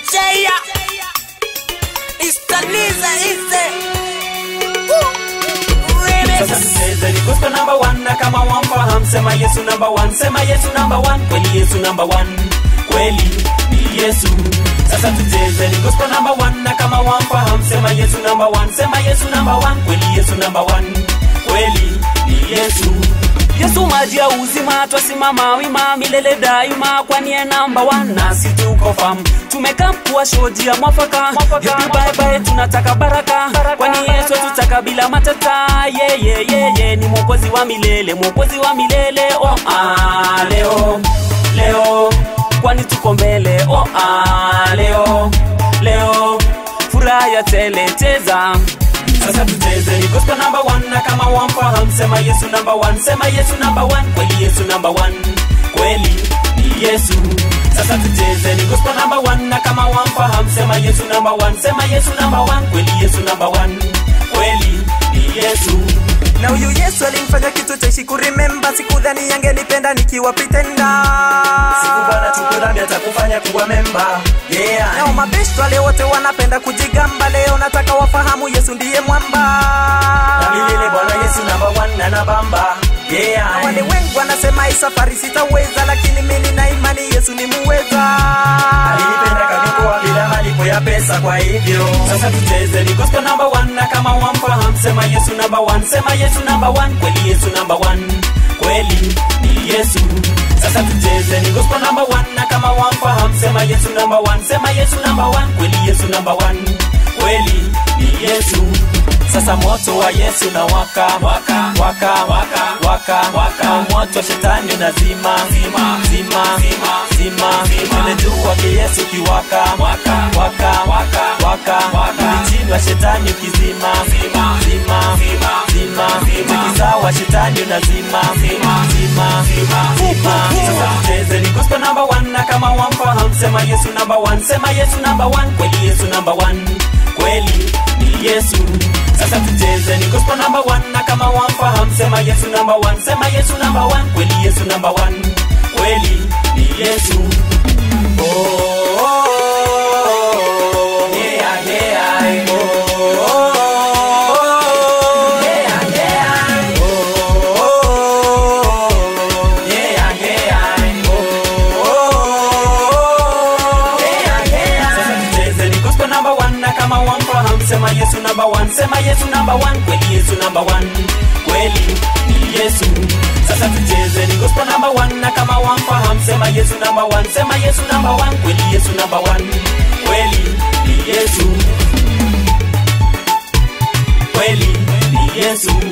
Jaya Istaniza ise Sasa tucheze ni gospel number one na kama wamfahamu sema Yesu number one, sema Yesu number one, kweli Yesu number one, kweli ni Yesu. Sasa tucheze ni gospel number one na kama wamfahamu sema Yesu number one, sema Yesu number one, kweli Yesu number one, kweli ni Yesu. Yesu maji ya uzima, twasimama wima milele daima, kwani ye namba one nasi tuko fam. Tumekaa kuwa shoji ya mwafaka, Happy bye bye, tunataka baraka, kwani Yesu tutaka bila matata. Ye ye ye ye, ni mwokozi wa milele, mwokozi wa milele. Oh ah, leo leo, kwani tuko mbele. Oh ah, leo leo, furaha ya tele cheza sasa tucheze ni gospel number one na kama wamfahamu sema Yesu number one, sema Yesu number one, kweli Yesu number one, kweli ni Yesu. Sasa tucheze ni gospel number one na kama wamfahamu sema Yesu number one, sema Yesu number one, kweli Yesu number one, kweli ni Yesu. na huyu Yesu alimfanya kitu cha ishi kurememba, sikudhani angenipenda nikiwa pretenda. Siku Bwana tukudhambi atakufanya kuwa memba. Yeah. Nao mabeshto wale wote wanapenda kujigamba, leo nataka wafahamu Yesu ndiye mwamba. Na milele Bwana Yesu number one na nabamba. Yeah. Wale wengi wanasema hii safari sitaweza, lakini mimi nina imani Yesu ni muweza. alinipenda kaniokoa bila malipo ya pesa kwa hivyo sasa tucheze ni gospel number one na kama wamfahamu sema yesu number one sema yesu number one kweli yesu number one kweli ni yesu sasa tucheze ni gospel number one na kama wamfahamu sema yesu number one sema yesu number one kweli yesu number one kweli ni yesu sasa moto wa yesu na waka waka waka waka waka waka moto wa shetani unazima zima zima zima zima tumejua ke yesu kiwaka waka waka waka waka waka chini wa shetani ukizima zima zima zima zima zima sawa shetani unazima zima zima zima zima sasa tucheze ni gospel number one na kama wamfahamu sema yesu number one sema yesu number one kweli yesu number one kweli ni yesu sasa tucheze ni gospel number one na kama wamfahamu sema yesu number one sema yesu number one kweli yesu number one kweli ni yesu oh, oh, oh, yeah, yeah, oh, oh, oh, yeah, yeah, oh, oh, oh, yeah, yeah, oh, oh, yeah, yeah. Sasa tucheze ni gospel number one na kama wamfahamu sema yesu number one sema yesu number one kweli yesu number one kweli ni yesu sasa tucheze ni gospel number one na kama wamfahamu sema yesu number one sema yesu number one kweli yesu number one kweli ni yesu kweli ni yesu